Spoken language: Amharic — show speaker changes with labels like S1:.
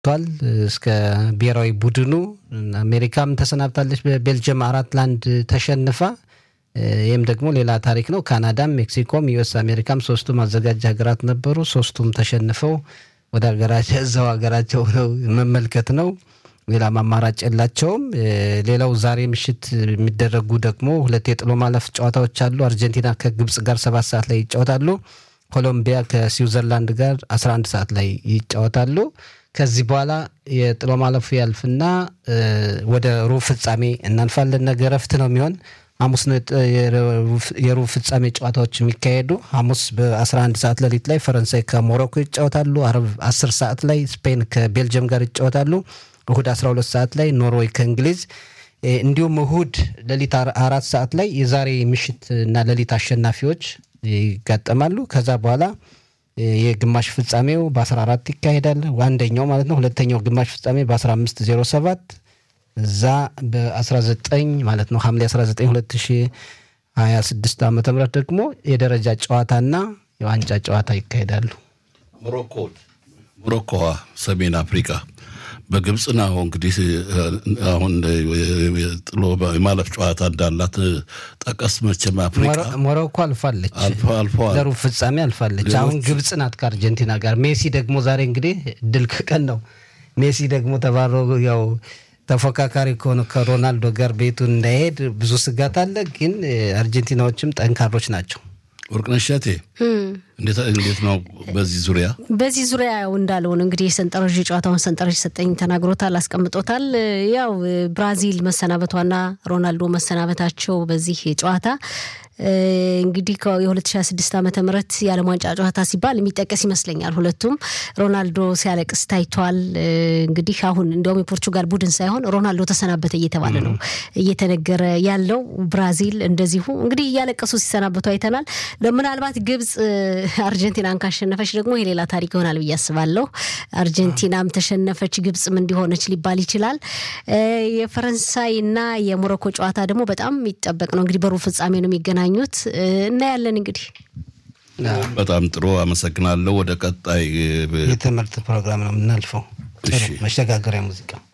S1: ቷል እስከ ብሔራዊ ቡድኑ አሜሪካም ተሰናብታለች በቤልጅየም አራት ለአንድ ተሸንፋ ይህም ደግሞ ሌላ ታሪክ ነው። ካናዳም፣ ሜክሲኮም፣ ዩኤስ አሜሪካም ሶስቱም አዘጋጅ ሀገራት ነበሩ። ሶስቱም ተሸንፈው ወደ ሀገራቸው እዛው ሀገራቸው ነው መመልከት ነው። ሌላም አማራጭ የላቸውም። ሌላው ዛሬ ምሽት የሚደረጉ ደግሞ ሁለት የጥሎ ማለፍ ጨዋታዎች አሉ። አርጀንቲና ከግብጽ ጋር ሰባት ሰዓት ላይ ይጫወታሉ። ኮሎምቢያ ከስዊዘርላንድ ጋር 11 ሰዓት ላይ ይጫወታሉ። ከዚህ በኋላ የጥሎ ማለፉ ያልፍና ወደ ሩብ ፍጻሜ እናልፋለን። ነገ እረፍት ነው የሚሆን ሐሙስ ነው የሩብ ፍጻሜ ጨዋታዎች የሚካሄዱ። ሐሙስ በ11 ሰዓት ሌሊት ላይ ፈረንሳይ ከሞሮኮ ይጫወታሉ። አርብ 10 ሰዓት ላይ ስፔን ከቤልጅየም ጋር ይጫወታሉ። እሁድ 12 ሰዓት ላይ ኖርዌይ ከእንግሊዝ እንዲሁም እሁድ ሌሊት አራት ሰዓት ላይ የዛሬ ምሽት እና ሌሊት አሸናፊዎች ይጋጠማሉ። ከዛ በኋላ የግማሽ ፍጻሜው በ14 ይካሄዳል። አንደኛው ማለት ነው። ሁለተኛው ግማሽ ፍጻሜ በ1507 እዛ በ19 ማለት ነው ሐምሌ 19 2026 ዓ ም ደግሞ የደረጃ ጨዋታና የዋንጫ ጨዋታ ይካሄዳሉ።
S2: ሞሮኮ ሞሮኮዋ ሰሜን አፍሪካ በግብፅ ነው እንግዲህ አሁን ጥሎ የማለፍ ጨዋታ እንዳላት ጠቀስ መቼም አፍሪካ
S1: ሞሮኮ አልፋለች፣
S2: አልፈዋል
S1: ለሩብ ፍጻሜ አልፋለች። አሁን ግብፅ ናት ከአርጀንቲና ጋር። ሜሲ ደግሞ ዛሬ እንግዲህ ድል ቀን ነው። ሜሲ ደግሞ ተባሮ ያው ተፎካካሪ ከሆነ ከሮናልዶ ጋር ቤቱን እንዳይሄድ ብዙ ስጋት አለ። ግን አርጀንቲናዎችም ጠንካሮች ናቸው።
S2: ወርቅነሽ እሸቴ እንዴት ነው በዚህ ዙሪያ?
S3: በዚህ ዙሪያ ያው እንዳለውን እንግዲህ የሰንጠረዥ ጨዋታውን ሰንጠረዥ ሰጠኝ ተናግሮታል፣ አስቀምጦታል። ያው ብራዚል መሰናበቷና ሮናልዶ መሰናበታቸው በዚህ ጨዋታ እንግዲህ የ2026 ዓመተ ምህረት የዓለም ዋንጫ ጨዋታ ሲባል የሚጠቀስ ይመስለኛል። ሁለቱም ሮናልዶ ሲያለቅስ ታይቷል። እንግዲህ አሁን እንዲያውም የፖርቹጋል ቡድን ሳይሆን ሮናልዶ ተሰናበተ እየተባለ ነው እየተነገረ ያለው። ብራዚል እንደዚሁ እንግዲህ እያለቀሱ ሲሰናበቱ አይተናል። ምናልባት ግብፅ አርጀንቲናን ካሸነፈች ደግሞ የሌላ ታሪክ ይሆናል ብዬ አስባለሁ። አርጀንቲናም ተሸነፈች ግብፅም እንዲሆነች ሊባል ይችላል። የፈረንሳይና የሞሮኮ ጨዋታ ደግሞ በጣም የሚጠበቅ ነው። እንግዲህ በሩብ ፍጻሜ ነው የሚገናኙት። እናያለን እንግዲህ
S2: በጣም ጥሩ አመሰግናለሁ። ወደ ቀጣይ
S1: የትምህርት ፕሮግራም ነው የምናልፈው። መሸጋገሪያ ሙዚቃ